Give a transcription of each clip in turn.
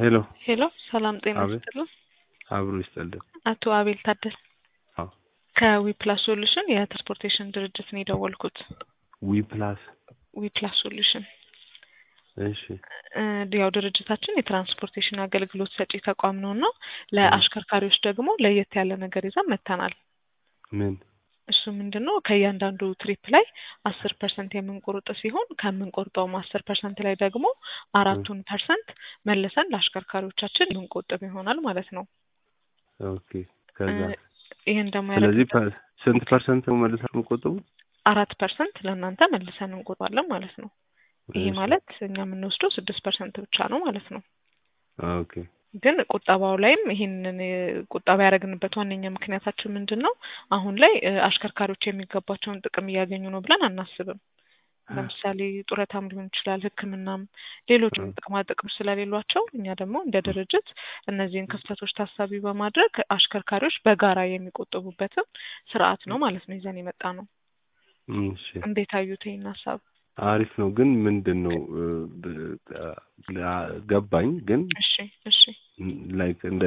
ሄሎ ሄሎ ሰላም ጤና አቤት። ይስጥልን። አብሮ ይስጠልን። አቶ አቤል ታደሰ አዎ ከዊፕላስ ሶሉሽን የትራንስፖርቴሽን ድርጅት ነው የደወልኩት። ዊ ፕላስ ዊፕላስ ሶሉሽን እሺ እ ያው ድርጅታችን የትራንስፖርቴሽን አገልግሎት ሰጪ ተቋም ነው እና ለአሽከርካሪዎች ደግሞ ለየት ያለ ነገር ይዘን መጥተናል። ምን እሱ ምንድን ነው ከእያንዳንዱ ትሪፕ ላይ አስር ፐርሰንት የምንቆርጥ ሲሆን ከምንቆርጠውም አስር ፐርሰንት ላይ ደግሞ አራቱን ፐርሰንት መልሰን ለአሽከርካሪዎቻችን የምንቆጥብ ይሆናል ማለት ነው። ኦኬ ከዛ እ ይህን ደግሞ ስለዚህ ያደረግን ፐ- ስንት ፐርሰንት ነው መልሳችሁ የምትቆጥቡ? አራት ፐርሰንት ለእናንተ መልሰን እንቆጥባለን ማለት ነው። ይሄ እሺ። ማለት እኛ የምንወስደው ስድስት ፐርሰንት ብቻ ነው ማለት ነው። ኦኬ ግን ቁጠባው ላይም ይህንን እ ቁጠባ ያደረግንበት ዋነኛ ምክንያታችን ምንድን ነው? አሁን ላይ እ አሽከርካሪዎች የሚገባቸውን ጥቅም እያገኙ ነው ብለን አናስብም። ለምሳሌ ጡረታም ሊሆን ይችላል፣ ሕክምናም ሌሎችም እ ጥቅማ ጥቅም ስለሌሏቸው እኛ ደግሞ እንደ ድርጅት እነዚህን ክፍተቶች ታሳቢ በማድረግ አሽከርካሪዎች በጋራ የሚቆጥቡበትን ስርዓት ነው ማለት ነው ይዘን የመጣ ነው። እሺ እንዴት አዩት ይህን ሀሳብ? አሪፍ ነው። ግን ምንድን ነው እ ብ- አ- ገባኝ። ግን እሺ እሺ ላይክ እንደ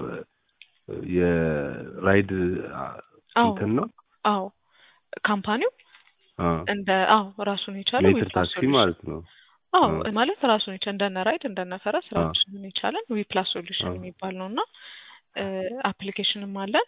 የራይድ አ- አዎ እንትን ነው አዎ ካምፓኒው አ እንደ አዎ ራሱን የቻለ ሜትር ዊፕላስ ታክሲ ሶሉሽን ማለት ነው። አዎ አ ማለት ራሱን የቻለ እንደነ ራይድ እንደነ ፈረስ አ ራሱን የቻለን ዊፕላስ አ ሶሉሽን የሚባል ነው እና አፕሊኬሽንም አለን።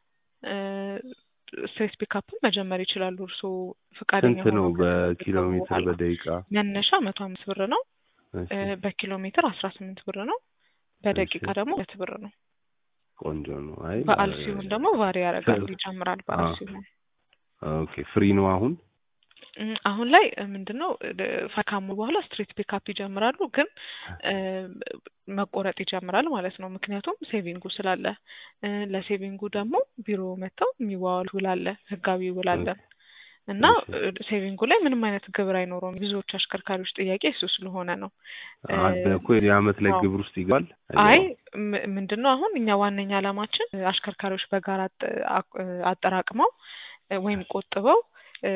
ስትሬት ፒካፕን መጀመር ይችላሉ። እርስዎ ፈቃደኛ ስንት ነው ሆነው በኪሎ ከተመዘገቡ ሜትር በኋላ በደቂቃ? መነሻ መቶ አምስት ብር ነው። እሺ እ በኪሎ ሜትር አስራ ስምንት ብር ነው። እሺ በደቂቃ ደግሞ ሁለት ብር ነው። ቆንጆ ነው። አይ በዓል አ- ሲሆን ደግሞ ቫሪ ያደርጋል፣ ከ- ይጨምራል አ በዓል ሲሆን ኦኬ ፍሪ ነው አሁን? እም፣ አሁን ላይ ምንድን ነው ፈካሙ በኋላ ስትሪት ፒካፕ ይጀምራሉ፣ ግን እ መቆረጥ ይጀምራል ማለት ነው። ምክንያቱም ሴቪንጉ ስላለ እ ለሴቪንጉ ደግሞ ቢሮ መጥተው የሚዋዋል ውል አለ፣ ህጋዊ ውል ኦኬ አለን እና እሺ እ ሴቪንጉ ላይ ምንም አይነት ግብር አይኖረውም። ብዙዎች አሽከርካሪዎች ጥያቄ እሱ ስለሆነ ነው። እ አለ እኮ የአመት ላይ አዎ ግብር ውስጥ ይገባል አይ አይገባም? ም- ምንድን ነው አሁን እኛ ዋነኛ ዓላማችን እ አሽከርካሪዎች በጋራ አጥ- አቅ- አጠራቅመው እ ወይም ቆጥበው እ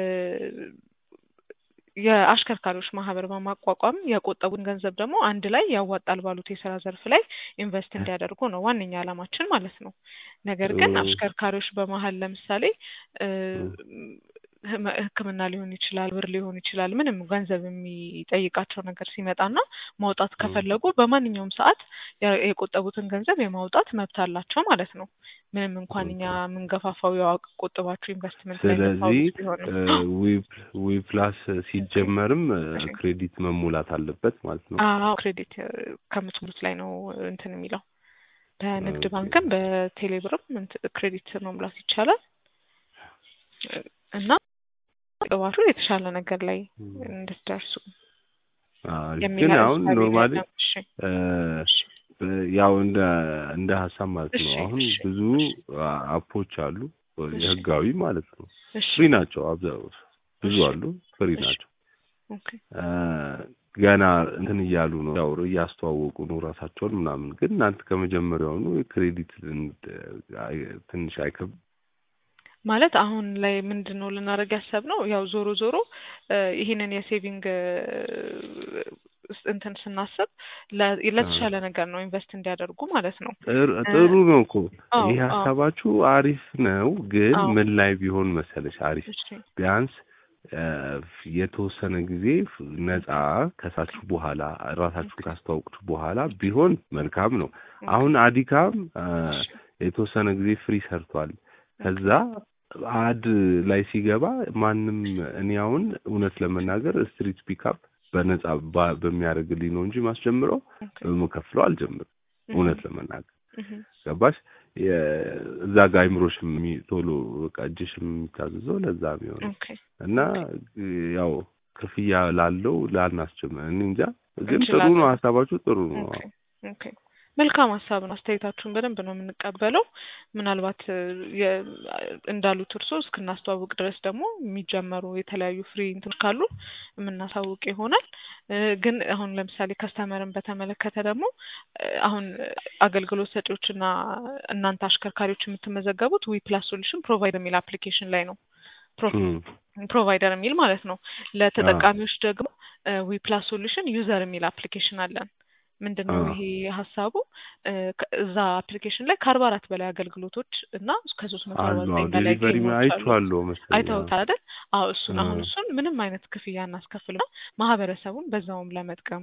የአሽከርካሪዎች ማህበር በማቋቋም የቆጠቡን ገንዘብ ደግሞ አንድ ላይ ያዋጣል ባሉት የስራ ዘርፍ ላይ ኢንቨስት እንዲያደርጉ ነው ዋነኛ ዓላማችን ማለት ነው። ነገር ግን እ አሽከርካሪዎች በመሀል ለምሳሌ እ እ ህመ- ሕክምና ሊሆን ይችላል፣ ብር ሊሆን ይችላል፣ ምንም ገንዘብ የሚጠይቃቸው ነገር ሲመጣና ማውጣት እ ከፈለጉ በማንኛውም ሰዓት የ- የቆጠቡትን ገንዘብ የማውጣት መብት አላቸው ማለት ነው። ምንም እንኳን እኛ ኦኬ የምንገፋፋው ያው ቆጥባችሁ ኢንቨስትመንት ላይ ስለዚህ የምታውሉት ቢሆንም ዊ ዊ ፕላስ ሲጀመርም እ እሺ ክሬዲት መሙላት አለበት ማለት ነው። አዎ ክሬዲት እ ከምትሙሉት ላይ ነው እንትን የሚለው በንግድ ኦኬ ባንክም በቴሌብርም እንትን ክሬዲት መሙላት ይቻላል እ እና ቅባቱ የተሻለ ነገር ላይ እ እንድትደርሱ አሪፍ የሚል ግን አሁን እሳቤ ነው ኖርማሊ ያለን። እሺ እ እሺ ብ- ያው እንደ እንደ ሀሳብ ማለት እሺ ነው። አሁን እሺ ብዙ አ- አፖች አሉ እሺ የህጋዊ ማለት ነው እሺ ፍሪ ናቸው። አብዛው ብዙ እሺ አሉ ፍሪ እሺ ናቸው። ኦኬ እ ገና እንትን እያሉ ነው ያው እያስተዋወቁ ነው ራሳቸውን ምናምን። ግን እናንተ ከመጀመሪያውኑ ክሬዲት ትንሽ አይከብም? ማለት አሁን ላይ ምንድን ነው ልናደርግ ያሰብነው ያው ዞሮ ዞሮ እ ይህንን የሴቪንግ እ እንትን ስናስብ ለ- አ ለተሻለ ነገር ነው ኢንቨስት እንዲያደርጉ ማለት ነው። ጥሩ እ ጥሩ ነው እኮ አዎ ይህ አዎ ሀሳባችሁ አሪፍ ነው። ግን አዎ ምን ላይ ቢሆን መሰለሽ አሪፍ እሺ ቢያንስ እ የተወሰነ ጊዜ ፍ- ነፃ ከሳችሁ በኋላ ራሳችሁን ኦኬ ካስተዋወቁት በኋላ ቢሆን መልካም ነው። ኦኬ አሁን አዲካም እ እሺ የተወሰነ ጊዜ ፍሪ ሰርቷል። ኦኬ ከዛ አድ ላይ ሲገባ ማንም እኔ አሁን እውነት ለመናገር ስትሪት ፒካፕ በነፃ ባ- በሚያደርግልኝ ነው እንጂ ማስጀምረው ኦኬ በመከፍለው አልጀምርም። እህ እውነት ለመናገር እህ ገባሽ? የ- እዛ ጋ አይምሮሽም የሚ- ቶሎ በቃ እጅሽም የሚታዘዘው ለዛ የሚሆነው ኦኬ እና ኦኬ ያው ክፍያ ላለው ላናስጀምር እኔ እንጃ። ግን ጥሩ ነው እንችላለን። ሀሳባችሁ ጥሩ ነው። ኦኬ ኦኬ መልካም ሀሳብ ነው። አስተያየታችሁን በደንብ ነው የምንቀበለው። ምናልባት እ የ- እንዳሉት እርሶ እስክናስተዋውቅ ድረስ ደግሞ የሚጀመሩ የተለያዩ ፍሪ እንትኖች ካሉ የምናሳውቅ ይሆናል። እ ግን አሁን ለምሳሌ ከስተመርን በተመለከተ ደግሞ እ አሁን አገልግሎት ሰጪዎችና እናንተ አሽከርካሪዎች የምትመዘገቡት ዊ ፕላስ ሶሉሽን ፕሮቫይደር የሚል አፕሊኬሽን ላይ ነው። እም፣ ፕሮቫይደር የሚል ማለት ነው። ለተጠቃሚዎች ደግሞ ዊ ፕላስ ሶሉሽን ዩዘር የሚል አፕሊኬሽን አለን። ምንድን ነው አዎ። ይሄ ሀሳቡ እ ከ- እዛ አፕሊኬሽን ላይ ከአርባ አራት በላይ አገልግሎቶች እና ከሶስት መቶ አርባ አሉ ዘጠኝ በላይ ዴሊቨሪ ጌሞች አሉ። አይቼዋለሁ መሰለኝ። አዎ። አይተውታል አይደል? አዎ እሱን አሁን አዎ። እሱን ምንም አይነት ክፍያ እናስከፍልና ማህበረሰቡን በዛውም ለመጥቀም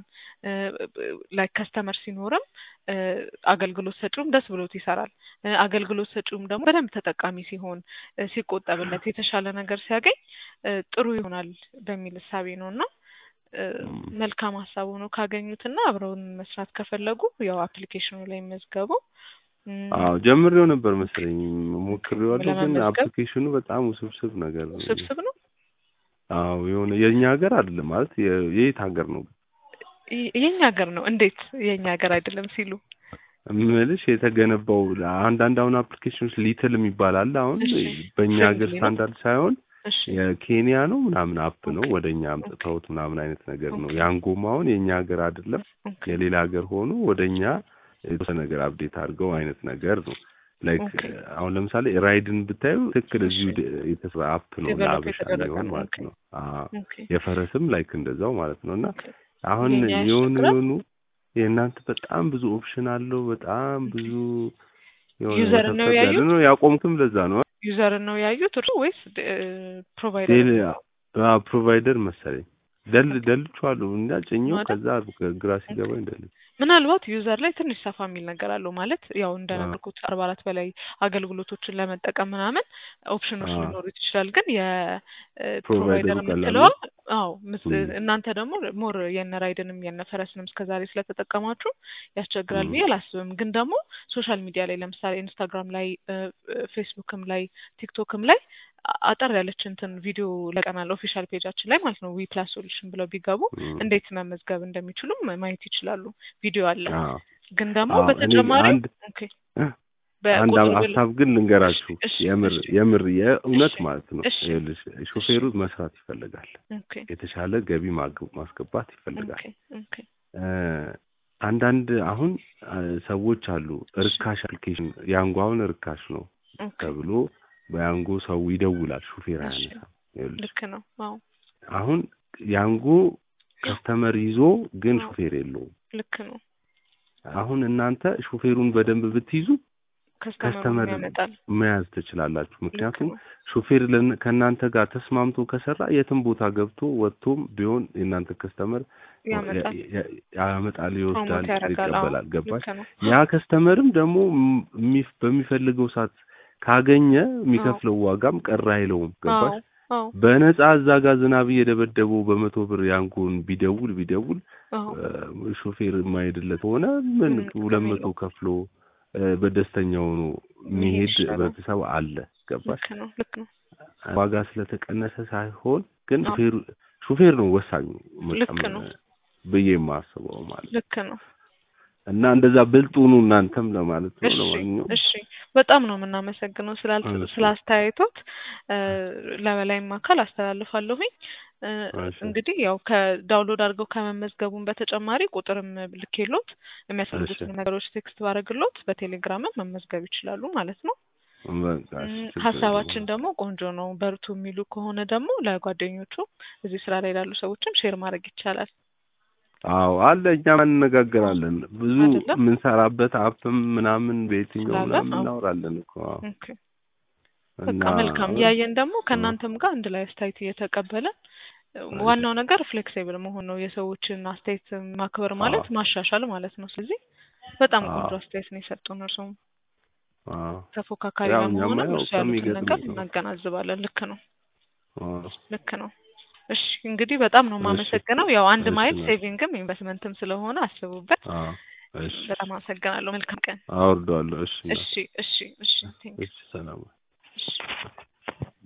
ላይ ከስተመር ሲኖርም እ አገልግሎት ሰጪውም ደስ ብሎት ይሰራል። እ አገልግሎት ሰጪውም ደግሞ በደንብ ተጠቃሚ ሲሆን እ ሲቆጠብለት የተሻለ ነገር ሲያገኝ እ ጥሩ ይሆናል በሚል እሳቤ ነው እና እ እም። መልካም ሀሳብ ሆኖ ካገኙትና አብረውን መስራት ከፈለጉ ያው አፕሊኬሽኑ ላይ መዝገቡ እም፣ አዎ ጀምሬው ነበር መሰለኝ ሞክሬዋለሁ፣ ግን ለመመዝገብ አፕሊኬሽኑ በጣም ውስብስብ ነገር ነው። ውስብስብ ነው። አዎ የሆነ የእኛ ሀገር አይደለም ማለት የ- የየት ሀገር ነው ይ- የኛ ሀገር ነው። እንዴት የኛ ሀገር አይደለም ሲሉ? እምልሽ የተገነባው አንዳንድ አሁን አፕሊኬሽኖች ሊትል የሚባል አለ። አሁን እሺ በእኛ ሀገር ፍሬንድሊ ነው። ስታንዳርድ ሳይሆን እሺ የኬንያ ነው ምናምን አፕ ነው ኦኬ ወደ እኛ ኦኬ አምጥተውት ምናምን አይነት ነገር ነው። ኦኬ ያንጎም አሁን የእኛ ሀገር አይደለም ኦኬ የሌላ ሀገር ሆኖ ወደ እኛ የተወሰነ ነገር አፕዴት አድርገው አይነት ነገር ነው። ላይክ ኦኬ አሁን ለምሳሌ ራይድን ብታዩ ትክክል እሺ እዚሁ ደ- የተሰራ አፕ ነው ዴቨሎፕ ለአበሻ የተደረገ የሚሆን ነው። ማለት ኦኬ ነው። አዎ ኦኬ የፈረስም ላይክ እንደዛው ማለት ነው። እና ኦኬ አሁን የኛ የሆኑ ያስቸግራል። የሆኑ የእናንተ በጣም ብዙ ኦፕሽን አለው። በጣም ኦኬ ብዙ የሆነ ዩዘር ነው ወሰብሰብ ያለ ያዩት ነው። ያቆምክም ለዛ ነው ዩዘር ነው ያዩት እርሱ ወይስ ፕሮቫይደር ዴል ነው ፕሮቫይደር መሰለኝ ደል ደልቼዋለሁ እና ጭኜው አይደል? ከዛ ግራ ኦኬ ሲገባኝ ደል ምናልባት ዩዘር ላይ ትንሽ ሰፋ የሚል ነገር አለው ማለት ያው አዎ እንደነገርኩት አርባ አራት በላይ አገልግሎቶችን ለመጠቀም ምናምን ኦፕሽኖች አዎ ሊኖሩት ይችላል። ግን የፕሮቫይደር ፕሮቫይደሩ ቀላል የምትለዋ ነው። አዎ ምስ- እም፣ እናንተ ደግሞ ሞር የነ ራይድንም የነ ፈረስንም እስከዛሬ ስለተጠቀማችሁ ያስቸግራል እም፣ ብዬ አላስብም። ግን ደግሞ ሶሻል ሚዲያ ላይ ለምሳሌ ኢንስታግራም ላይ እ፣ ፌስቡክም ላይ ቲክቶክም ላይ አ- አጠር ያለች እንትን ቪዲዮ ለቀናል ኦፊሻል ፔጃችን ላይ ማለት ነው ዊ ፕላስ ሶሉሽን ብለው ቢገቡ እም፣ እንዴት መመዝገብ እንደሚችሉም ማየት ይችላሉ። ቪዲዮ አለ። አዎ ግን ደግሞ አዎ እኔ በተጨማሪው አንድ ኦኬ አንድ በቁጥር ብል ሀሳብ ግን ልንገራችሁ። እሺ የምር እሺ የምር የእውነት እሺ ማለት ነው። እሺ ይኸውልሽ ሾፌሩ መስራት ይፈልጋል፣ ኦኬ የተሻለ ገቢ ማግ- ማስገባት ኦኬ ይፈልጋል። ኦኬ እ፣ አንዳንድ አሁን እ፣ ሰዎች አሉ እሺ እርካሽ አፕሊኬሽን ያንጎ አሁን እርካሽ ነው ኦኬ ተብሎ በያንጎ ሰው ይደውላል፣ ሹፌር እሺ አያነሳም። ይኸውልሽ ልክ ነው። አዎ አሁን ያንጎ ከስተመር ይዞ ግን አዎ ሹፌር የለውም። ልክ ነው። አሁን እናንተ ሹፌሩን በደንብ ብትይዙ ከስተመሩን ከስተመር ያመጣል። መያዝ ትችላላችሁ። ልክ ምክንያቱም ነው። ሹፌር ለን- ከእናንተ ጋር ተስማምቶ ከሰራ የትም ቦታ ገብቶ ወጥቶም ቢሆን የእናንተ ከስተመር ያመጣል፣ ያመጣል፣ ይወስዳል፣ ፕሮሞት ያደርጋል። አዎ ይቀበላል። ገባሽ? ልክ ነው። ያ ከስተመርም ደግሞ ም- የሚፍ- በሚፈልገው ሰዓት ካገኘ አዎ የሚከፍለው ዋጋም ቀር አይለውም። አዎ ገባሽ? አዎ በነፃ እዛ ጋር ዝናብ እየደበደበው በመቶ ብር ያንጎን ቢደውል ቢደውል አዎ እ፣ ሾፌር የማይሄድለት ሆነ ምን ምንም ሁለት ጥቅም መቶ የለውም። ከፍሎ እ፣ በደስተኛ ሆኖ መሄድ የሚሄድ ይሻላል። ህብረተሰብ አለ። ገባሽ? ልክ ነው። ልክ ነው። ዋጋ ስለተቀነሰ ሳይሆን ግን አዎ ሹፌሩ ሹፌር ነው ወሳኙ ልክ መጨመር ነው። ብዬ የማስበው ማለት ነው። ልክ ነው። እና እንደዛ ብልጥ ሁኑ እናንተም ለማለት ነው። እሺ ለማንኛውም እሺ፣ በጣም ነው የምናመሰግነው ስላል እሺ ስላስተያየቶት እ፣ ለበላይም አካል አስተላልፋለሁኝ። እ፣ እሺ እንግዲህ ያው ከዳውንሎድ አድርገው ከመመዝገቡን በተጨማሪ ቁጥርም ልኬሎት እሺ የሚያስፈልጉትን ነገሮች ቴክስት ባደርግሎት በቴሌግራምም መመዝገብ ይችላሉ ማለት ነው። በቃ እሺ እም፣ ችግር ሀሳባችን የለውም። ደግሞ ቆንጆ ነው በርቱ የሚሉ ከሆነ ደግሞ ለጓደኞቹ እዚህ ስራ ላይ ላሉ ሰዎችም ሼር ማድረግ ይቻላል አዎ አለ እኛም እንነጋገራለን ብዙ አይደለም የምንሰራበት አፕም ምናምን በየትኛው ስላለ ምናምን አዎ እናወራለን እኮ አዎ። ኦኬ እና በቃ መልካም ያየን ደግሞ እ፣ ከእናንተም ጋር አንድ ላይ አስተያየት እየተቀበለን እሺ ዋናው ነገር ፍሌክሲብል መሆን ነው። የሰዎችን አስተያየት ማክበር አዎ ማለት ማሻሻል ማለት ነው። ስለዚህ በጣም ቆንጆ አዎ አስተያየት ነው የሰጡን። እርሶም አዎ ተፎካካሪ ያው እኛማ ለመሆንም ያው እርሱ ያሉትን ነገር ከሚገጥመን ነው። እናገናዝባለን። ልክ ነው፣ አዎ ልክ ነው። እሺ እንግዲህ በጣም ነው እሺ የማመሰግነው። ያው አንድ እሺ ማይል ነው ሴቪንግም ኢንቨስትመንትም ስለሆነ አስቡበት። አዎ እሺ በጣም አመሰግናለሁ። መልካም ቀን። አወርደዋለሁ። እሺ ነው እሺ እሺ እሺ ቴንክ እሺ ሰላም እሺ